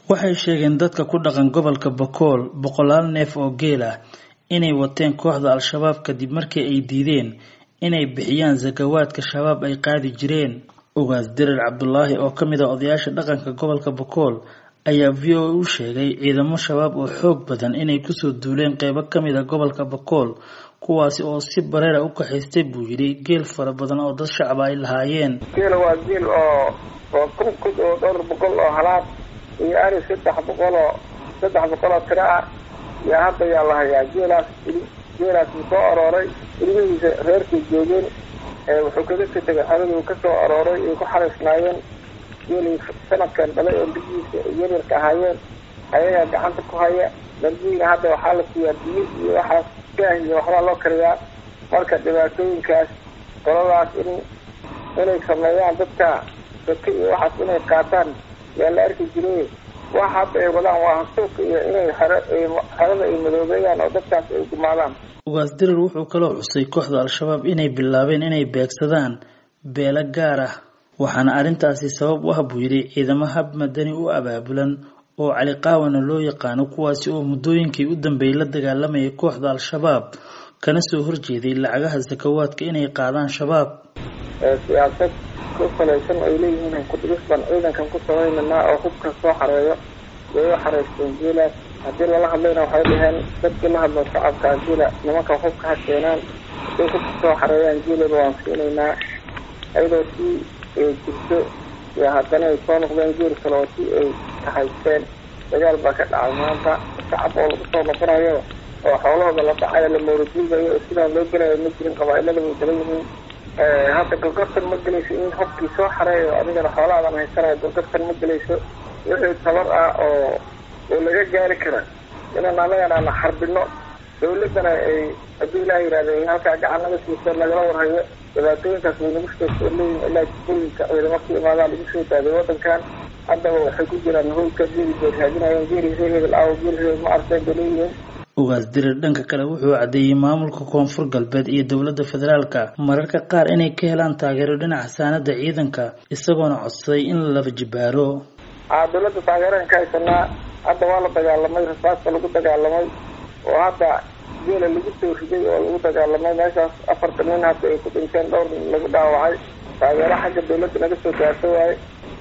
waxay sheegeen dadka ku dhaqan gobolka bakool boqolaal neef oo geel ah inay wateen kooxda al-shabaab kadib markii ay diideen inay bixiyaan sakawaadka shabaab ay qaadi jireen ugaas dirir cabdulaahi oo ka mid ah odayaasha dhaqanka gobolka bakool ayaa v o a u sheegay ciidamo shabaab oo xoog badan inay kusoo duuleen qeybo ka mid a gobolka bakool kuwaasi oo si bareera u kaxaystay buu yidhi geel fara badan oo dad shacaba ay lahaayeen geela waa geel oo oo kun kud oo dhowr boqol oo halaad iyo ari saddex boqol oo saddex boqol oo tiro ah yaa hadda yaa la hayaa geelaas geelaas uu soo arooray ilmihiisa reerkay joogeen wuxuu kaga ka tegay xadaduu ka soo arooray ay ku xaraysnaayeen geelay sanadkan dhalay oo biyihiisa yaryarka ahaayeen ayagaa gacanta ku haya darbiina hadda waxaa la siiyaa biyo iyo waxaas gaah iyo waxbaa loo kariyaa marka dhibaatooyinkaas qoladaas in inay sameeyaan dadka saka iyo waxaas inay qaataan yaa la arki jiray wax hadda ay wadaan waa hansuuka iyo inay xero xerada ay madoobeeyaan oo dadkaas ay gumaadaan ugaas dirir wuxuu kaloo xusay kooxda al-shabaab inay bilaabeen inay beegsadaan beelo gaar ah waxaana arrintaasi sabab u ah buu yidhi ciidamo hab madani u abaabulan oo cali qaawana loo yaqaano kuwaasi oo muddooyinkii u dambeeyay la dagaalamayay kooxda al-shabaab kana soo horjeeday lacagaha sakawaadka inay qaadaan shabaab siyaasad ku salaysan ay leeyihiin kudhigis baan ciidankan ku samaynaynaa oo hubka soo xareeyo way u xareysteen geelaas haddii lala hadlayna waxay dhaheen dadkii la hadlo shacabka geela nimanka hubka ha keenaan hadday hubka soo xareeyaan geelaba waan siinaynaa ayadoo si ay jirto iyo haddana ay soo noqdeen geel kale oo si ay kahaysteen dagaal baa ka dhacay maanta shacab oo lagu soo noqonayo oo xoolahooda la dhacayo la mawraduugayo oo sidaan loo gelayo ma jirin qabaailada way kala yihiin hadda gorgortan ma gelayso in hubkii soo xareeyo adigana xoolahaadan haysanayo gorgortan ma gelayso wixii tabar ah oo oo laga gaari kara inaan anagana na xarbino dawladana ay haddii ilaah yihahde halkaa gacan naga siiso nagala warhayo dhibaatooyinkaas way nagu soo soo leeyihin ilaa jikooyinka ciidamo ku imaadaan lagu soo daaday wadankan haddaba waxay ku jiraan howlka geeli bay raadinayeen geeli reer hebel aawo geeli hebel ma arteen bay leeyihiin ugaas dirir dhanka kale wuxuu caddeeyey maamulka koonfur galbeed iyo dowladda federaalka mararka qaar inay ka helaan taageero dhinaca saanada ciidanka isagoona codsaday in la laba jibaaro a dawladda taageeraan ka haysanaa hadda waa la dagaalamay rasaasta lagu dagaalamay oo hadda geela lagu soo riday oo lagu dagaalamay meeshaas afartan nin hadda ay ku dhinteen dhowr nin lagu dhaawacay taageero xagga dawladda naga soo gaarto waaye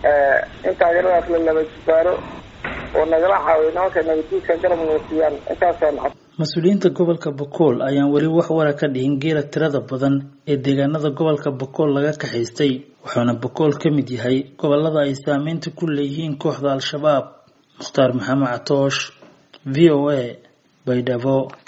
in taageeradaas la laba jibaaro oo nagala caawiyo nimanka nabadiidka garab noosiyaan intaasaan cod mas-uuliyiinta gobolka bakool ayaan weli wax wara ka dhihin geela tirada badan ee deegaanada gobolka bakool laga kaxaystay wuxuuna bakool ka mid yahay gobolada ay saameynta ku leeyihiin kooxda al-shabaab mukhtaar maxamed catoosh v o a baydhabo